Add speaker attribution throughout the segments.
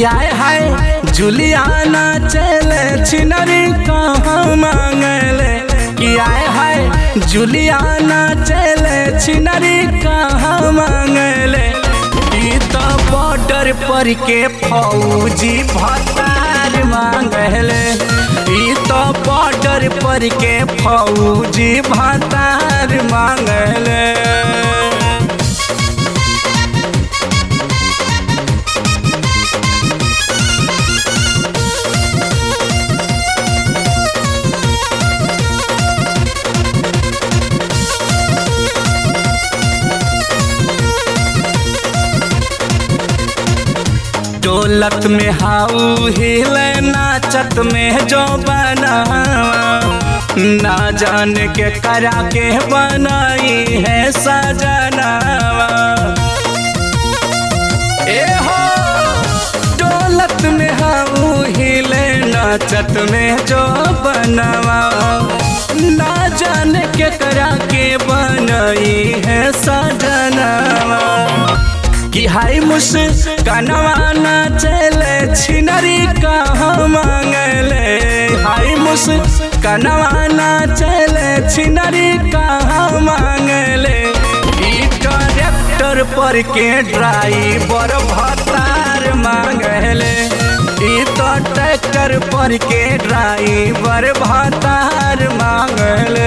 Speaker 1: कि आए हाय जुलियाना चले छिनरी कहाँ मांगले कि आए हाय जुलियाना चले छिनरी कहाँ मांगले ई तो बॉर्डर पर के फौजी भतार मांगले ई तो बॉर्डर पर के फौजी भतार मांगले डोलत में हाउ हिले नाचत में जो बनावा ना जान के करा के बनाई है सजनावा ए हो डोलत में हाउ हिले नाचत में जो बनावा ना जान के करा के बनाई है सजनावा कि हाय मुस कनवा ना चले छिनरी कहाँ मांगले हाय मुस कनवा ना चले छिनरी कहाँ मांगले ई ट्रैक्टर पर के ड्राइवर भतार मांगले ई तो ट्रैक्टर पर के ड्राइवर भतार मांगले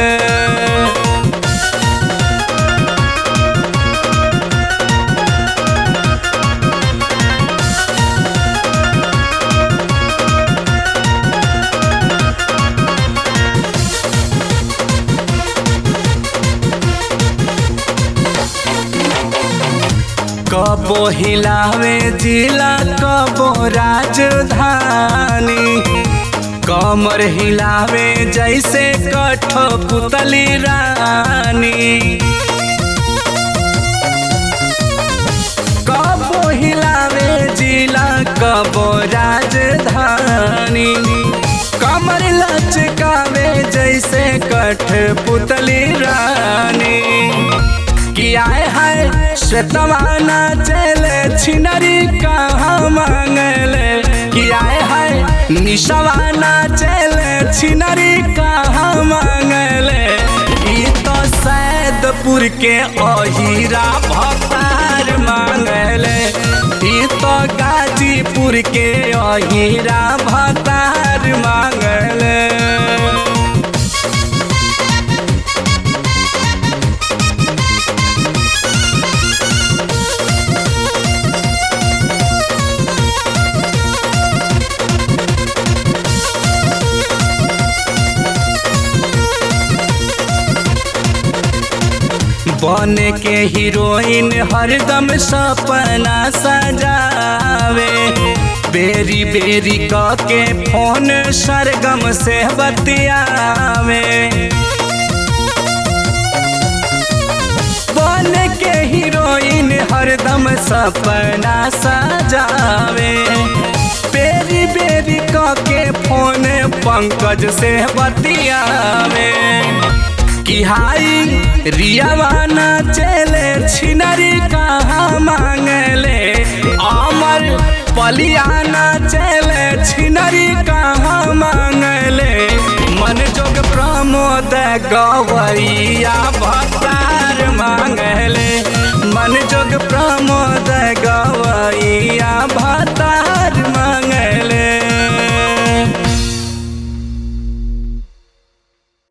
Speaker 1: कबो हिलावे जिला कबो राजधानी कमर हिलावे जैसे कठो पुतली रानी कबो हिलावे जिला कबो राजधानी कमर लचकावे जैसे कठ पुतली रानी कि आए हाय श्वेतवाना चले छिनरी कहाँ मांगले कि आए हाय निशवाना चले छिनरी कहाँ मांगले ई तो सैदपुर के अहीरा भतार मांगले ई तो गाजीपुर के अहीरा भतार मांगले बन के हीरोइन हरदम सपना सजावे बेरी बेरी क के फोन सरगम से बतियावे बन के हीरोइन हरदम सपना सजावे बेरी बेरी क के फोन पंकज से बतियावे कि हाई रियावाना चले छिनरी कहाँ मांगले अमर पलियाना चले छिनरी कहाँ मांगले मन जोग प्रमोद गवैया भतार मांगले मन जोग प्रमोद गवैया भतार